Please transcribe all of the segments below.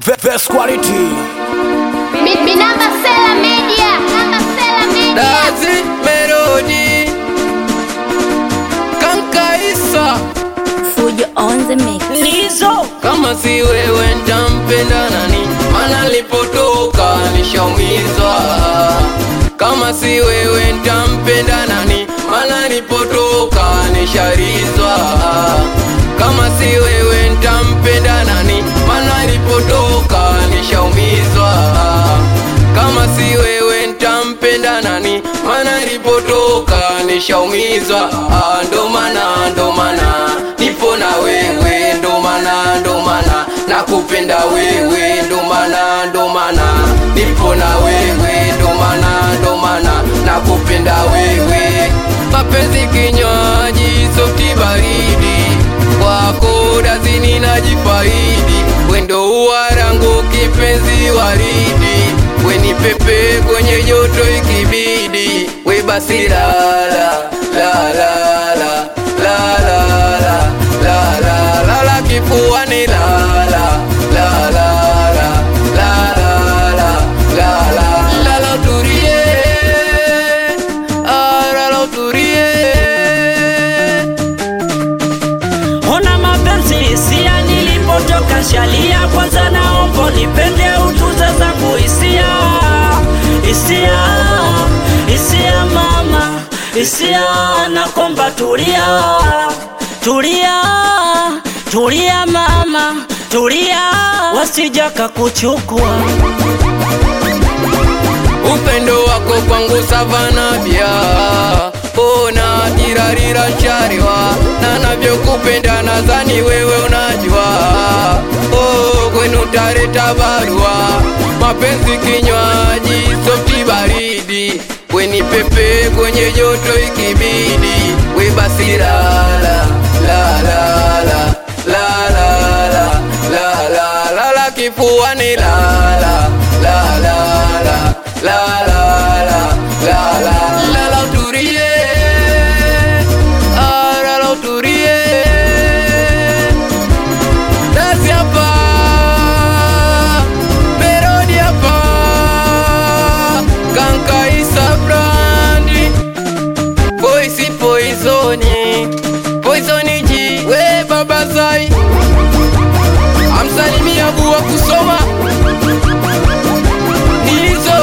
Best quality. Mi- mi namba Sela Media, namba Sela Media. Dazi Melody Kankaisa Fujo on the mix. Lizo kama si wewe ntampenda nani? Mana lipotoka nishaumizwa. Kama si wewe ntampenda nani? Mana lipotoka nisharizwa. Kama si wewe ntampenda nani? Mana lipotoka nishaumizwa. Kama si wewe ntampenda nani? Mana lipotoka nishaumizwa. Ah, Ndo maana ndo maana nipo na wewe, ndo maana ndo maana nakupenda wewe, ndo maana ndo maana nipo na wewe, ndo maana ndo maana nakupenda wewe. Mapenzi kinywaji, softi baridi, kwako dazini najifaidi, wendo uwarangu kipenzi waridi, weni pepe kwenye joto ikibidi, we basi lala lala la la la la la la la la kifuani la la la la la la la la la la la la turie ah la la turie ona mapenzi hisia nilipotoka shalia kwanza naomba nipende utuze zangu hisia hisia hisia mama hisia nakomba tulia tulia tulia mama tulia wasijaka kuchukua upendo wako kwangu savana vya ona tirarira nchariwa na navyokupenda nadhani wewe unajua oh, kwenu tareta barua mapenzi kinywaji softi baridi weni pepe kwenye joto ikibidi we basi lala lala la la la la la la la la kifuani lala la la la la la la la la la la turie ah la la turie Dasi hapa Melody hapa Kankaisa brandi Voice poisoni Poisoni ji We baba zai Amsalimia buwa kusoma Nilizo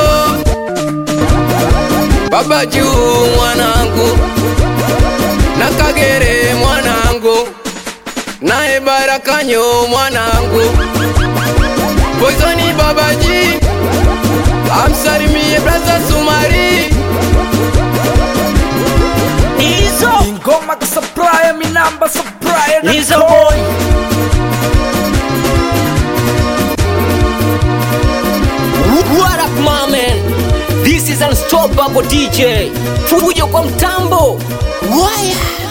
Baba juu mwanangu Na kagere mwanangu Nae barakanyo mwanangu Poisoni babaji Amsalimie braza Sumari hizo Ingoma ka supplier, mi namba supplier. na hizo call. boy What up my man? This is unstoppable DJ. Fujo kwa mtambo. Waya.